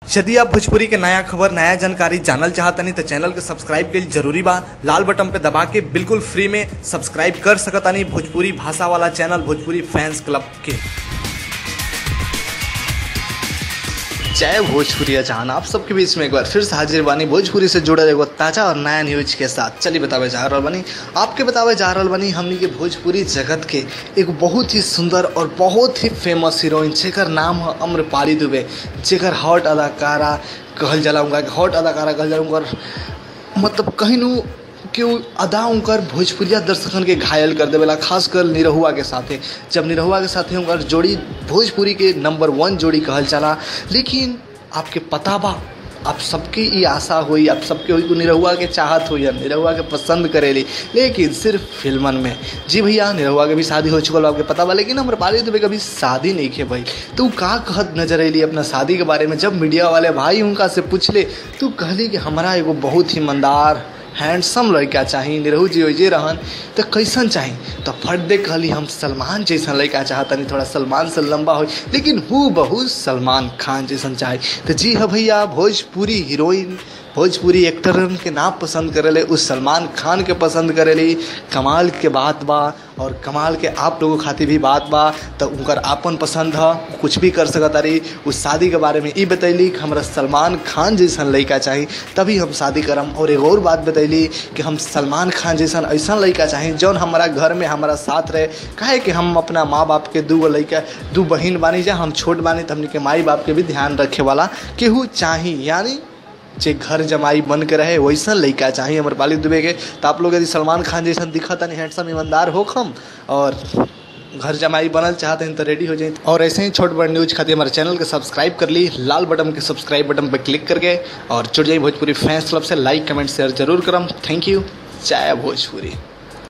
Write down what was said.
यदि आप भोजपुरी के नया खबर नया जानकारी जानल चाहतनी तो चैनल के सब्सक्राइब के जरूरी बा लाल बटन पे दबा के बिल्कुल फ्री में सब्सक्राइब कर सकतानी भोजपुरी भाषा वाला चैनल भोजपुरी फैंस क्लब के जय भोजपुरी जहान आप सबके बीच में एक बार फिर से हाजिर बानी भोजपुरी से जुड़ल एगो ताजा और नया न्यूज के साथ चलिए बतावे जा रहल बानी आपके बतावे जा रहल बानी हमनी के भोजपुरी जगत के एक बहुत ही सुंदर और बहुत ही फेमस हीरोइन जेकर नाम है अम्रपाली दुबे जेकर हॉट अदाकारा कहल जाला उनका हॉट अदाकारा कहल जाला उनकर मतलब कहीं नु कि उ अदा उनकर भोजपुरिया दर्शकन के घायल कर देवेला खासकर निरहुआ के साथे जब निरहुआ के साथे उनकर जोड़ी भोजपुरी के नंबर वन जोड़ी कहल चला लेकिन आपके पता बा आप सबके ई आशा हुई आप सबके हुई को निरहुआ के चाहत हुई निरहुआ के पसंद करेली लेकिन सिर्फ फिल्मन में जी भैया निरहुआ के भी शादी हो चुकल बा, आपके पता बा लेकिन हमारे पाली दुबे कभी शादी नहीं खे भाई तो उ का कहत नजर अली अपना शादी के बारे में जब मीडिया वाले भाई उनका से पूछले तो कहली कि हमारा एगो बहुत ही ईमानदार हैंडसम लड़का चाही निरहू जी जे रहन तो कैसन चाही तो फट दे कहली हम सलमान जैसन लड़का चाहतनी थोड़ा सलमान से लंबा हो लेकिन हु बहु सलमान खान जैसन चाही तो जी हाँ भैया भोजपुरी हीरोइन भोजपुरी एक्टरन के नाम पसंद करेले उस सलमान खान के पसंद करेली कमाल के बात बा और कमाल के आप लोगों खातिर भी बात बा तो उनकर आपन पसंद है कुछ भी कर सकत तारी उस शादी के बारे में ई बतैली कि हमरा सलमान खान जैसन लड़का चाही तभी हम शादी करम और एक और बात बतैली कि हम सलमान खान जैसन ऐसा लड़का चाही जौन हमारा घर में हमारा साथ रहे काहे कि हम अपना माँ बाप के दू गो लड़का दू बहिन बानी जा हम छोट बानी तो हमने के माई बाप के भी ध्यान रखे वाला केहू चाही यानी जे घर जमाई बन के रहे वैसन लड़का चाहिए हमारे पाली दुबे के तो आप लोग यदि सलमान खान जैसा दिखत नहीं हैंडसम ईमानदार हो खम और घर जमाई बनल चाहते हैं तो रेडी हो जाए और ऐसे ही छोट बड़ न्यूज खातिर हमारे चैनल के सब्सक्राइब कर ली लाल बटन के सब्सक्राइब बटन पर क्लिक करके और जुड़ जाइए भोजपुरी फैंस क्लब से लाइक कमेंट शेयर जरूर करम थैंक यू जय भोजपुरी